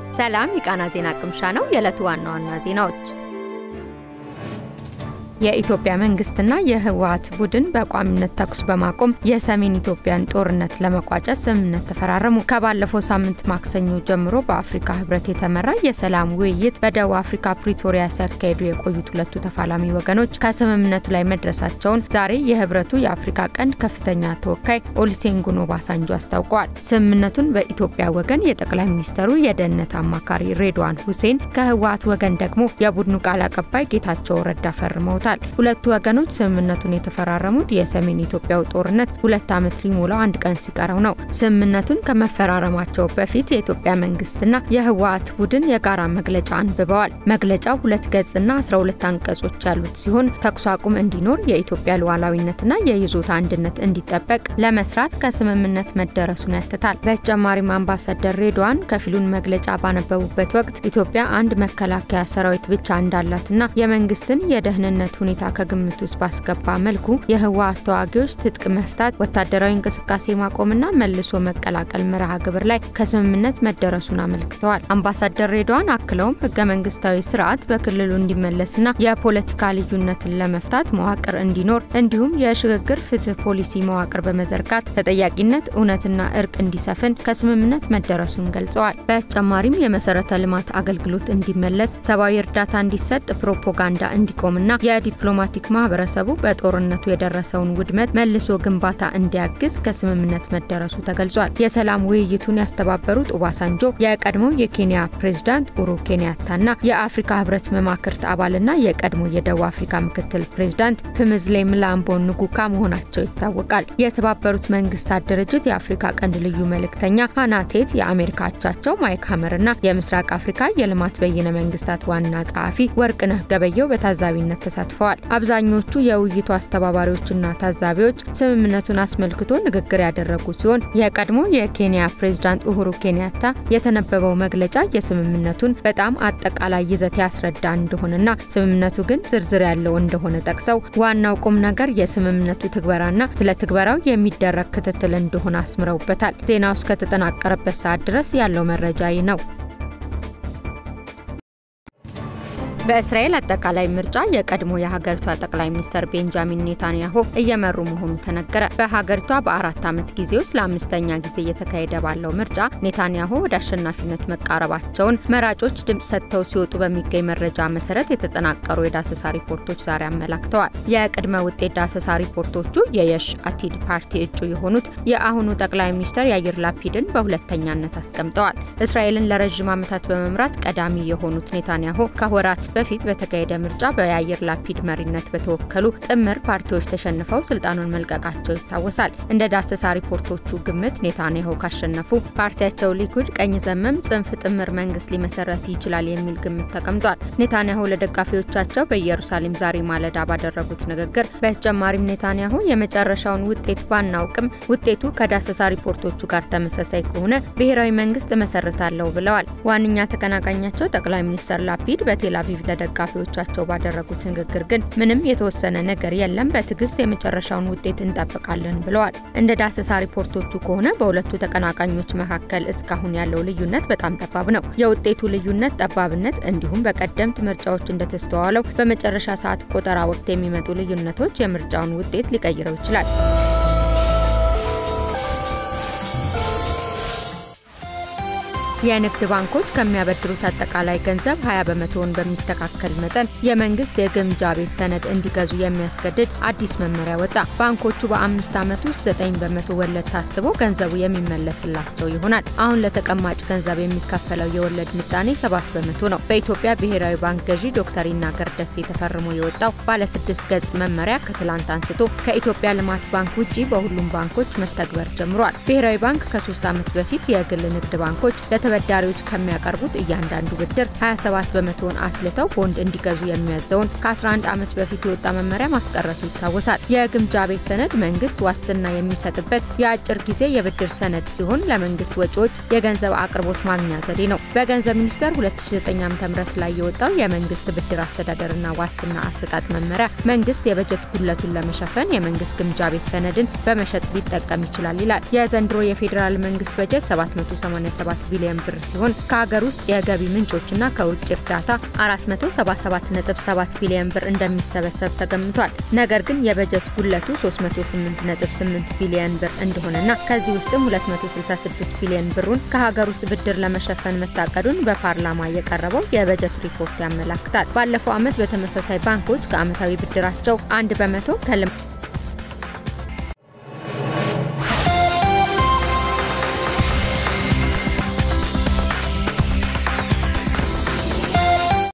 ሰላም የቃና ዜና ቅምሻ ነው። የዕለቱ ዋና ዋና ዜናዎች የኢትዮጵያ መንግስትና የህወሀት ቡድን በቋሚነት ተኩስ በማቆም የሰሜን ኢትዮጵያን ጦርነት ለመቋጨት ስምምነት ተፈራረሙ። ከባለፈው ሳምንት ማክሰኞ ጀምሮ በአፍሪካ ህብረት የተመራ የሰላም ውይይት በደቡብ አፍሪካ ፕሪቶሪያ ሲያካሂዱ የቆዩት ሁለቱ ተፋላሚ ወገኖች ከስምምነቱ ላይ መድረሳቸውን ዛሬ የህብረቱ የአፍሪካ ቀንድ ከፍተኛ ተወካይ ኦሉሴጉን ኦባሳንጆ አስታውቀዋል። ስምምነቱን በኢትዮጵያ ወገን የጠቅላይ ሚኒስተሩ የደህንነት አማካሪ ሬድዋን ሁሴን፣ ከህወሀት ወገን ደግሞ የቡድኑ ቃል አቀባይ ጌታቸው ረዳ ፈርመውታል። ሁለቱ ወገኖች ስምምነቱን የተፈራረሙት የሰሜን ኢትዮጵያው ጦርነት ሁለት ዓመት ሊሞላው አንድ ቀን ሲቀረው ነው። ስምምነቱን ከመፈራረማቸው በፊት የኢትዮጵያ መንግስትና የህወሀት ቡድን የጋራ መግለጫ አንብበዋል። መግለጫው ሁለት ገጽና 12 አንቀጾች ያሉት ሲሆን ተኩስ አቁም እንዲኖር፣ የኢትዮጵያ ሉዓላዊነትና የይዞታ አንድነት እንዲጠበቅ ለመስራት ከስምምነት መደረሱን ያትታል። በተጨማሪም አምባሳደር ሬድዋን ከፊሉን መግለጫ ባነበቡበት ወቅት ኢትዮጵያ አንድ መከላከያ ሰራዊት ብቻ እንዳላትና የመንግስትን የደህንነት ሁኔታ ከግምት ውስጥ ባስገባ መልኩ የህወሀት ተዋጊዎች ትጥቅ መፍታት፣ ወታደራዊ እንቅስቃሴ ማቆምና መልሶ መቀላቀል መርሃ ግብር ላይ ከስምምነት መደረሱን አመልክተዋል። አምባሳደር ሬድዋን አክለውም ህገ መንግስታዊ ስርዓት በክልሉ እንዲመለስና የፖለቲካ ልዩነትን ለመፍታት መዋቅር እንዲኖር እንዲሁም የሽግግር ፍትህ ፖሊሲ መዋቅር በመዘርጋት ተጠያቂነት፣ እውነትና እርቅ እንዲሰፍን ከስምምነት መደረሱን ገልጸዋል። በተጨማሪም የመሰረተ ልማት አገልግሎት እንዲመለስ፣ ሰብአዊ እርዳታ እንዲሰጥ፣ ፕሮፓጋንዳ እንዲቆምና የዲፕሎማቲክ ማህበረሰቡ በጦርነቱ የደረሰውን ውድመት መልሶ ግንባታ እንዲያግዝ ከስምምነት መደረሱ ተገልጿል። የሰላም ውይይቱን ያስተባበሩት ኦባሳንጆ የቀድሞው የኬንያ ፕሬዝዳንት ኡሩ ኬንያታና የአፍሪካ ህብረት መማክርት አባልና የቀድሞ የደቡብ አፍሪካ ምክትል ፕሬዝዳንት ፕምዝሌ ምላምቦ ንጉካ መሆናቸው ይታወቃል። የተባበሩት መንግስታት ድርጅት የአፍሪካ ቀንድ ልዩ መልእክተኛ ሃናቴት የአሜሪካ አቻቸው ማይክ ሀመርና የምስራቅ አፍሪካ የልማት በይነ መንግስታት ዋና ጸሐፊ ወርቅነህ ገበየው በታዛቢነት ተሳትፈዋል። አብዛኞቹ የውይይቱ አስተባባሪዎችና ታዛቢዎች ስምምነቱን አስመልክቶ ንግግር ያደረጉ ሲሆን የቀድሞ የኬንያ ፕሬዝዳንት ኡሁሩ ኬንያታ የተነበበው መግለጫ የስምምነቱን በጣም አጠቃላይ ይዘት ያስረዳ እንደሆነና ስምምነቱ ግን ዝርዝር ያለው እንደሆነ ጠቅሰው ዋናው ቁም ነገር የስምምነቱ ትግበራና ስለ ትግበራው የሚደረግ ክትትል እንደሆነ አስምረውበታል። ዜናው እስከተጠናቀረበት ሰዓት ድረስ ያለው መረጃ ይህ ነው። በእስራኤል አጠቃላይ ምርጫ የቀድሞ የሀገሪቷ ጠቅላይ ሚኒስትር ቤንጃሚን ኔታንያሁ እየመሩ መሆኑ ተነገረ። በሀገሪቷ በአራት ዓመት ጊዜ ውስጥ ለአምስተኛ ጊዜ እየተካሄደ ባለው ምርጫ ኔታንያሁ ወደ አሸናፊነት መቃረባቸውን መራጮች ድምፅ ሰጥተው ሲወጡ በሚገኝ መረጃ መሰረት የተጠናቀሩ የዳሰሳ ሪፖርቶች ዛሬ አመላክተዋል። የቅድመ ውጤት ዳሰሳ ሪፖርቶቹ የየሽ አቲድ ፓርቲ እጩ የሆኑት የአሁኑ ጠቅላይ ሚኒስትር ያይር ላፒድን በሁለተኛነት አስቀምጠዋል። እስራኤልን ለረዥም ዓመታት በመምራት ቀዳሚ የሆኑት ኔታንያሁ ከወራት በፊት በተካሄደ ምርጫ በያይር ላፒድ መሪነት በተወከሉ ጥምር ፓርቲዎች ተሸንፈው ስልጣኑን መልቀቃቸው ይታወሳል። እንደ ዳሰሳ ሪፖርቶቹ ግምት ኔታንያሁ ካሸነፉ ፓርቲያቸው ሊኩድ ቀኝ ዘመም ጽንፍ ጥምር መንግስት ሊመሰረት ይችላል የሚል ግምት ተቀምጧል። ኔታንያሁ ለደጋፊዎቻቸው በኢየሩሳሌም ዛሬ ማለዳ ባደረጉት ንግግር በተጨማሪም ኔታንያሁ የመጨረሻውን ውጤት ባናውቅም ውጤቱ ከዳሰሳ ሪፖርቶቹ ጋር ተመሳሳይ ከሆነ ብሔራዊ መንግስት እመሰርታለሁ ብለዋል። ዋነኛ ተቀናቃኛቸው ጠቅላይ ሚኒስትር ላፒድ በቴል አቪቭ ለደጋፊዎቻቸው ባደረጉት ንግግር ግን ምንም የተወሰነ ነገር የለም፣ በትዕግስት የመጨረሻውን ውጤት እንጠብቃለን ብለዋል። እንደ ዳሰሳ ሪፖርቶቹ ከሆነ በሁለቱ ተቀናቃኞች መካከል እስካሁን ያለው ልዩነት በጣም ጠባብ ነው። የውጤቱ ልዩነት ጠባብነት እንዲሁም በቀደምት ምርጫዎች እንደተስተዋለው በመጨረሻ ሰዓት ቆጠራ ወቅት የሚመጡ ልዩነቶች የምርጫውን ውጤት ሊቀይረው ይችላል። የንግድ ባንኮች ከሚያበድሩት አጠቃላይ ገንዘብ 20 በመቶውን በሚስተካከል መጠን የመንግስት የግምጃ ቤት ሰነድ እንዲገዙ የሚያስገድድ አዲስ መመሪያ ወጣ። ባንኮቹ በአምስት ዓመት ውስጥ 9 በመቶ ወለድ ታስቦ ገንዘቡ የሚመለስላቸው ይሆናል። አሁን ለተቀማጭ ገንዘብ የሚከፈለው የወለድ ምጣኔ 7 በመቶ ነው። በኢትዮጵያ ብሔራዊ ባንክ ገዢ ዶክተር ይናገር ደሴ ተፈርሞ የወጣው ባለስድስት ገጽ መመሪያ ከትላንት አንስቶ ከኢትዮጵያ ልማት ባንክ ውጪ በሁሉም ባንኮች መተግበር ጀምሯል። ብሔራዊ ባንክ ከሶስት ዓመት በፊት የግል ንግድ ባንኮች ተበዳሪዎች ከሚያቀርቡት እያንዳንዱ ብድር 27 በመቶውን አስልተው ቦንድ እንዲገዙ የሚያዘውን ከ11 ዓመት በፊት የወጣ መመሪያ ማስቀረቱ ይታወሳል። የግምጃ ቤት ሰነድ መንግስት ዋስትና የሚሰጥበት የአጭር ጊዜ የብድር ሰነድ ሲሆን ለመንግስት ወጪዎች የገንዘብ አቅርቦት ማግኛ ዘዴ ነው። በገንዘብ ሚኒስቴር 2009 ዓ.ም ላይ የወጣው የመንግስት ብድር አስተዳደርና ዋስትና አሰጣጥ መመሪያ መንግስት የበጀት ጉድለቱን ለመሸፈን የመንግስት ግምጃ ቤት ሰነድን በመሸጥ ሊጠቀም ይችላል ይላል። የዘንድሮ የፌዴራል መንግስት በጀት 787 ቢሊዮን ቢሊዮን ብር ሲሆን ከሀገር ውስጥ የገቢ ምንጮችና ከውጭ እርዳታ 477.7 ቢሊዮን ብር እንደሚሰበሰብ ተገምቷል። ነገር ግን የበጀት ጉለቱ 308.8 ቢሊዮን ብር እንደሆነና ከዚህ ውስጥም 266 ቢሊዮን ብሩን ከሀገር ውስጥ ብድር ለመሸፈን መታቀዱን በፓርላማ የቀረበው የበጀት ሪፖርት ያመላክታል። ባለፈው ዓመት በተመሳሳይ ባንኮች ከዓመታዊ ብድራቸው አንድ በመቶ ከልማት